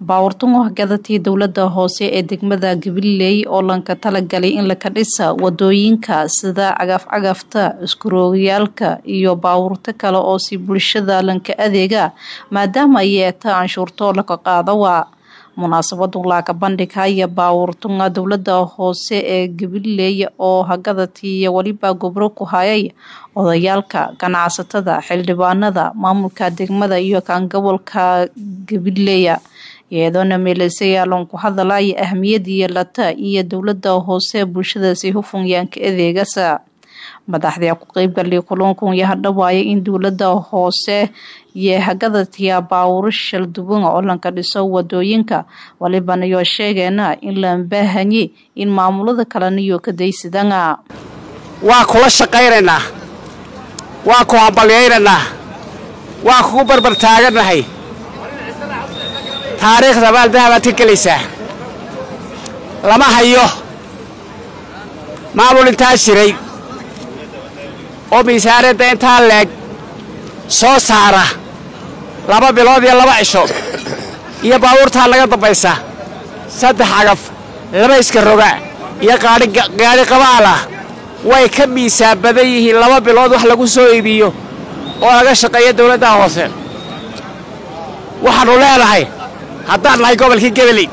baawurtan wahgadatii dowlada hoose ee degmada gabiley oo lanka talagalay in laka dhisa wadooyinka sida cagafcagafta iskuroogayaalka iyo baawurto kale oo si bulshada lanka adeega maadaama ay yeeta canshuurtoo laka qaadawa munaasabadu laaka bandhigaya baawurtunga dowlada hoose ee gabiley oo hagadatii weliba gobro ku hayay odayaalka ganacsatada xildhibaanada maamulka degmada iyo kan gobolka gabileya iyadoona meelaysayaalan ku hadalaya ahmiyadii yeelata iyo dowlada hoose bulshadaasi hufunyaanka adeegasa madaxdii ku qeybgalay kulankan iyo hadhawaaya in dowlada hoose iyo hagadatiya baawuro shalduwan oo lanka dhiso wadooyinka walibana yoo sheegeena in la baahanye in maamulada kaleniyo kadaysidana waa kula shaqaynaynaa waa ku hambalyaynaynaa waa kugu barbar taaganahay taariikhda maaldahabaad ka gelaysaa lama hayo maamul intaa jiray oo miisaaniyadda intaa leeg soo saara laba bilood iyo laba cisho iyo baabuurtaa laga dambaysa saddex cagaf laba iska roga iyo gaadhi qabaalah way ka miisaan badan yihiin laba bilood wax lagu soo iibiyo oo laga shaqeeya dawladdaha hoose waxaannu leenahay haddaan nahay gobolkii gebeley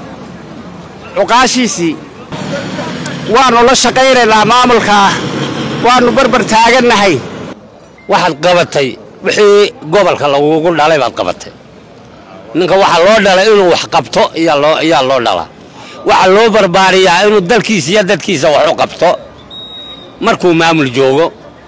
cuqaashiisii waannu la shaqaynaynaa maamulkaa waannu barbar taagannahay waxaad qabatay wixii gobolka lagugu dhalay baad qabatay ninka waxaa loo dhalay inuu wax qabto ayaa loo dhalaa waxaa loo barbaariyaa inuu dalkiisa iyo dadkiisa wax u qabto markuu maamul joogo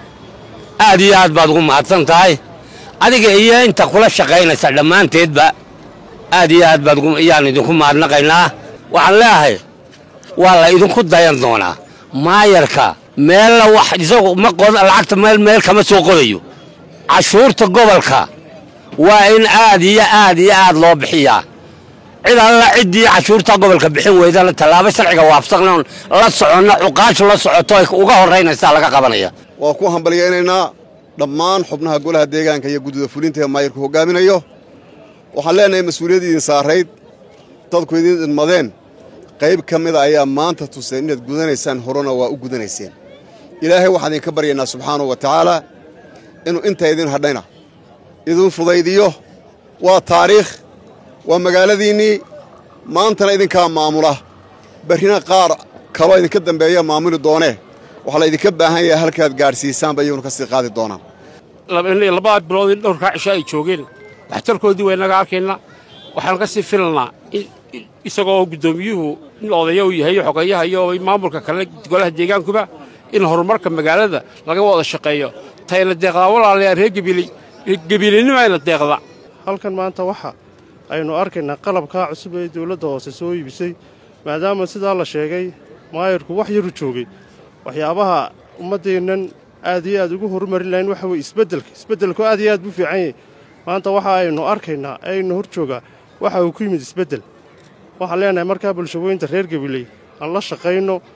aad iyo aad baad ugu mahadsan tahay adiga iyo inta kula shaqaynaysa dhammaanteedba aad iyo aad baad ayaan idinku mahadnaqaynaa waxaan leeahay waa la idinku dayan doonaa maayarka meella wax isagu ma lacagta meel meel kama soo qodayo cashuurta gobolka waa in aad iyo aad iyo aad loo bixiyaa cid alla ciddii cashuurta gobolka bixin weydana tallaabo sharciga waafsaqnoon la soconna cuqaashu la socoto ay uga horraynaysaa laga qabanaya waa ku hambalyaynaynaa dhammaan xubnaha golaha deegaanka iyo guddida fulinta ee maayarku hoggaaminayo waxaan leenahay mas-uuliyadda idin saarayd dadku idin idmadeen qayb ka mida ayaa maanta tuseen inaad gudanaysaan horena waa u gudanayseen ilaahay waxaan idinka baryaynaa subxaanahu wa tacaalaa inuu intaa idin hadhayna idin fudaydiyo waa taariikh waa magaaladiinnii maantana idinkaa maamula barrina qaar kaloo idinka dambeeya maamuli doonee waxaa la idinka baahan yahay halkaad gaadhsiisaanba iyaguna ka sii qaadi doonaan labada bilood in dhowrkaa cisho ay joogeen waxtarkoodii waynaga arkayna waxaan ka sii filanaa isagoo guddoomiyuhu in odaya uu yahay xogeeyaha iyo maamulka kale golaha deegaankuba in horumarka magaalada laga wada shaqeeyo tayna deeqdaa walaalayaa reer gebiley gebileynnimayna deeqda halkan maanta waxa aynu arkaynaa qalabkaa cusub ee dawladda hoose soo iibisay maadaama sidaa la sheegay maayarku wax yaru joogay waxyaabaha ummaddeennan aad iyo aad ugu horumarin lahayn waxa weye isbeddelka isbeddelku aad iyo aad buu fiican yahay maanta waxa aynu arkaynaa aynu hor joogaa waxa uu ku yimid isbeddel waxaan leenahay markaa bulshaweynta reer gabiley aan la shaqayno